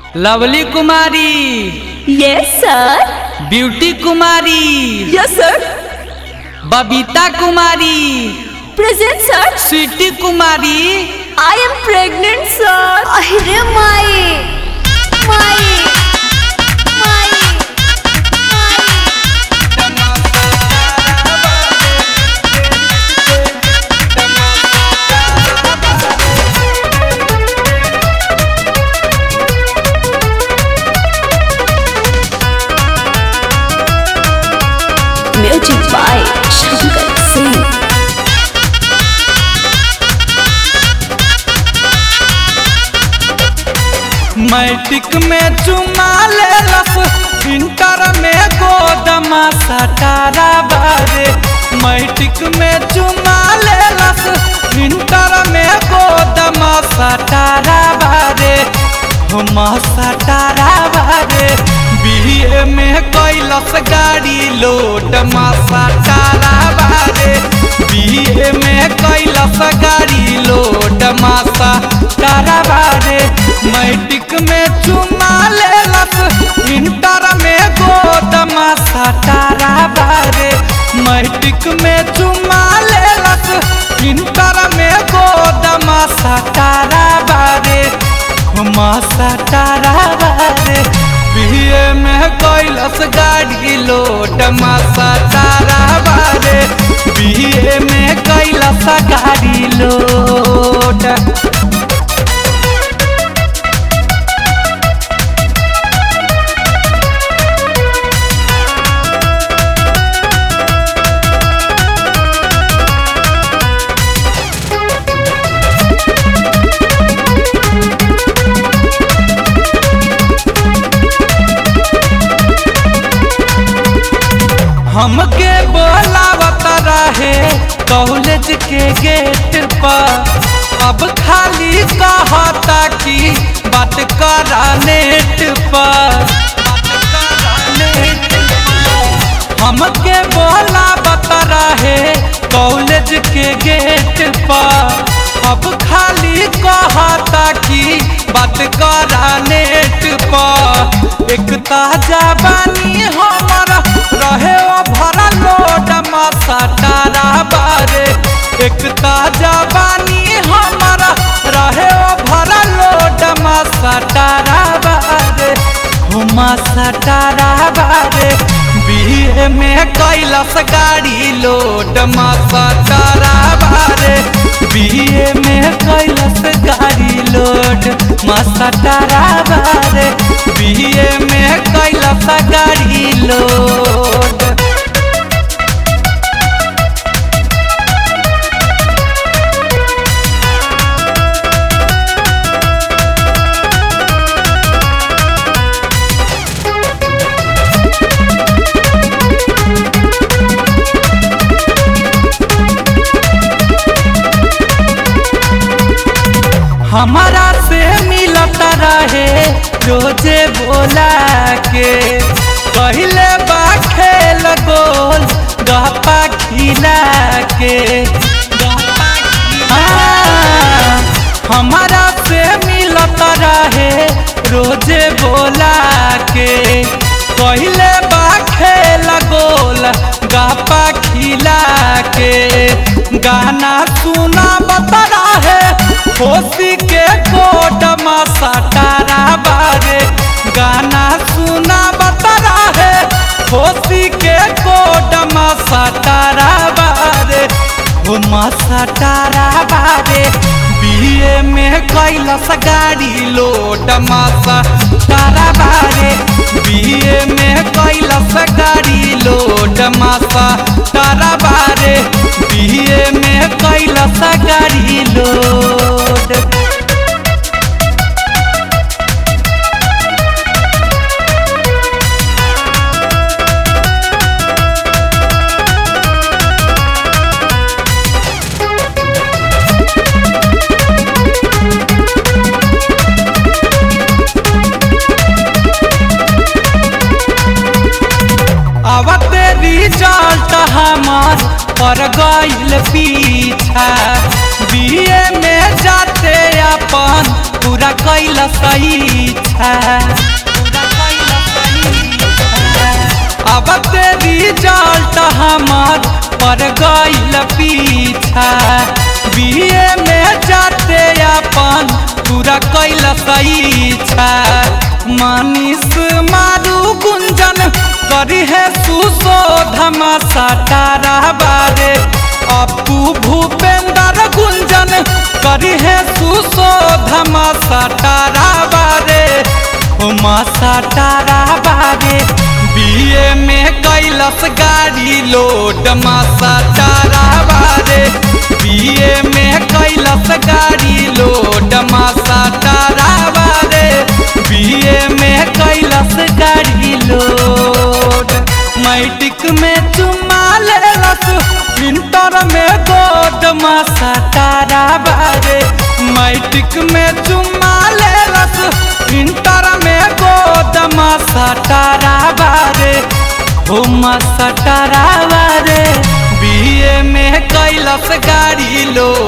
Lovely Kumari yes sir Beauty Kumari yes sir Babita Kumari present sir Sweety Kumari I am pregnant sir अरे माई माई माई music by Shankar Singh matric में चुमा लेलस इंटर में गोदमा सटारा बारे मैट्रिक में चुमा लेलस इंटर में गोदमा सटारा बारे हम सटारा बारे बीए में कैलस गाड़ी लोड मा सटारा बारे बीए में कैलस गाड़ी लोड मा सटारा बारे मैट्रिक में चुमा लेलस इंटर में गोदमा सटारा बारे मैट्रिक में चुमा लेलस इंटर में गोदमा सटारा बारे हुमा सटारा बारे बीए में कैलस गाड़ी लोड मा सटारा बारे बीए में कैलस गाड़ी लोड हमके बोलावत रहे कॉलेज के गेट पर अब खाली कहता कि बात करा नेट पर हमके बोलावत रहे कॉलेज के गेट पर अब खाली कहता कि बात करा नेट पर एक ताजा बानी हमर रहे ओ भरा लोड मसाटारा बारे एक ताजा बानी हमर रहे ओ भरा लोड मसाटारा बारे हो मसाटारा बारे बीए में कैलस गाड़ी लोड मसाटारा बारे बीए में कैलस गाड़ी लोड मसाटारा बारे बीए में कैलस गाड़ी लोड हमारा से मिलत रहे रोजे बोला के पहले बा खेल गोल गपा खिला के हाँ, हमारा से मिलत रहे रोजे बोला के पहले बा खेल गोल गपा खिला के गाना सुना बता रहे होशी के कोट सटारा बारे गाना सुना बता रहे होशी के कोट सटारा बारे हो सटारा बारे बीए में कैलस गाड़ी लोड मासा तारा बारे बीए में कैलस गाड़ी लोड मासा तारा बारे बीए में कैलस गाड़ी लोड अब तेरी रिजल्ट हमार पर गईल पीछा बीए में जा इच्छा पूरा कैलस इच्छा। अब तेरी रिजल्ट हमार पर गईल पीछा बीए में जाते अपन पूरा कैलस इच्छा मनीष मारू गुंजन करी है सुशोधम सटारा बारे अपू भूपेंद्र गुंजन करी है सुशोधम सटारा बारे उमा सटारा बारे बीए में कैलस गाड़ी लोड मा सटारा बारे बीए में कैलस गाड़ी लोड मा सटारा बारे बीए में कैलस गाड़ी लोड मैट्रिक में चुमा लेलस इंटर में गोद मा सटारा बारे मैट्रिक में चुमा लेलस इंटर में गोद मा सटारा बारे हो मा सटारा बारे बीए में कैलस गाड़ी लोड